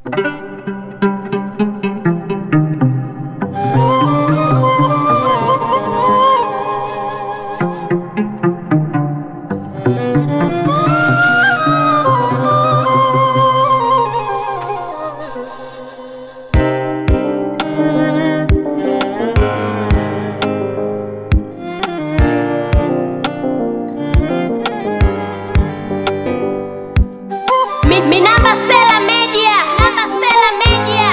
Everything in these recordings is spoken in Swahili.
Mi, mi namba Sela Media, namba Sela Media.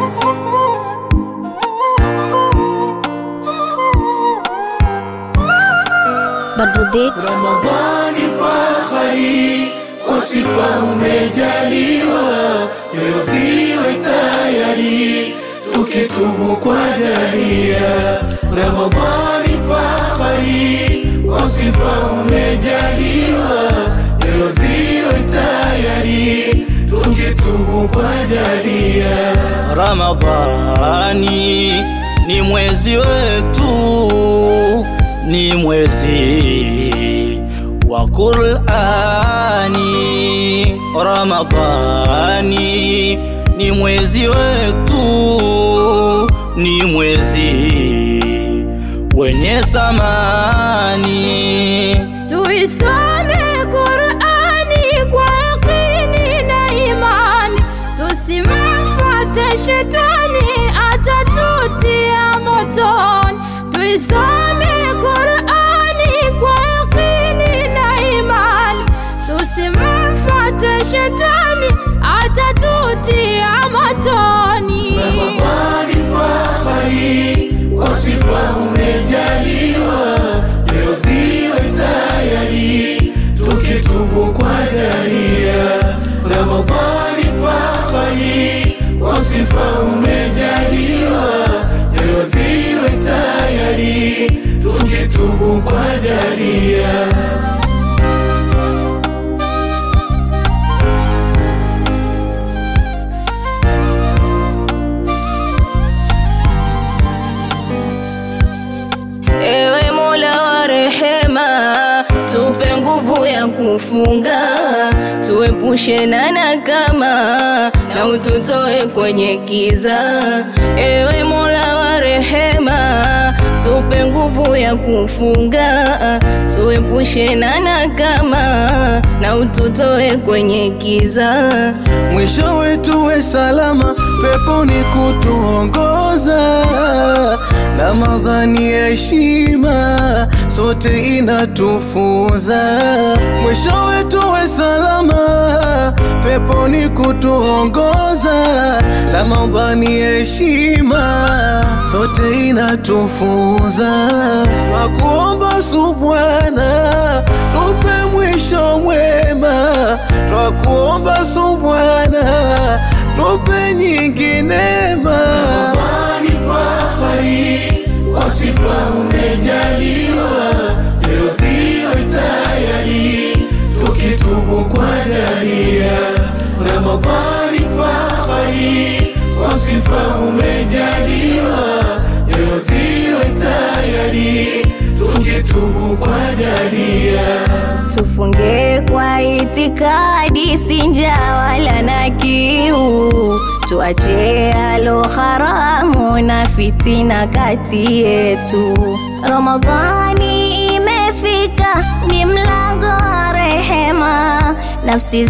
Badru Beats. Ramadhani fahari, kwa sifa umejaliwa, nyoyo ziwe tayari, tukitubu kwa jalia. Ramadhani fahari, kwa sifa umejaliwa, nyoyo ziwe tayari, tukitubu kwa jalia. Ramadhani ni mwezi wetu, ni mwezi wa Qur'ani. Ramadhani ni mwezi wetu, ni mwezi wenye thamani. Tuisome Qur'ani kwa yaqini na imani, tusimfuate shetani atatutia motoni. Tuisome Qur'ani kwa yaqini na imani, tusimfuate shetani atatutia motoni. Ramadhani fahari, kwa sifa umejaliwa, leo ziwe tayari, tukitubu kwa jalia. Ramadhani fahari, kwa sifa umejaliwa, leo ziwe tayari, tukitubu kwa jalia. Ewe Mola wa rehema, tupe nguvu ya kufunga, tuepushe na nakama na ututoe kwenye kiza. Ewe Mola wa rehema, tupe nguvu ya kufunga, tuepushe na nakama na ututoe kwenye kiza. mwisho wetu we salama, peponi kutuongoza. Ramadhani ya heshima, sote inatufunza. Mwisho wetu we salama, peponi kutuongoza. Ramadhani ya heshima, sote inatufunza. Twakuomba Subhana, tupe mwisho mwema. Twakuomba Subhana, tupe nyingi neema. Ramadhani fahari, kwa sifa umejaliwa, leo ziwe tayari, tukitubu kwa jalia. Ramadhani fahari, kwa sifa umejaliwa, leo ziwe tayari, tukitubu kwa jalia. Tufunge kwa itikadi, sinja wala na kiu, tuache alo haramu na fitina kati yetu. Ramadhani imefika, ni mlango wa rehema, nafsi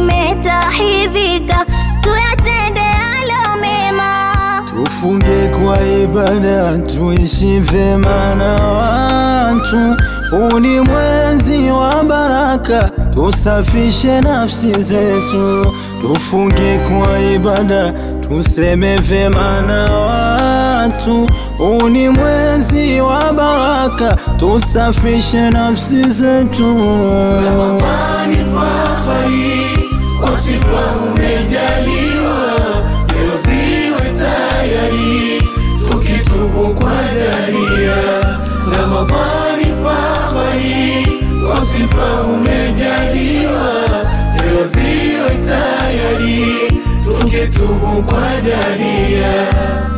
zimetahidhika, tuyatende alo mema. Tufunge kwa ibada, tuishi vyema na watu. Huu ni mwezi wa baraka, tusafishe nafsi zetu. Tufunge kwa ibada, tuseme vyema na watu. Huu ni mwezi wa baraka, tusafishe nafsi zetu. Ramadhani fahari, kwa sifa umejaliwa, leo ziwe tayari, tukitubu kwa jalia. Ramadhani fahari, kwa sifa umejaliwa, leo ziwe tayari, tukitubu kwa jalia.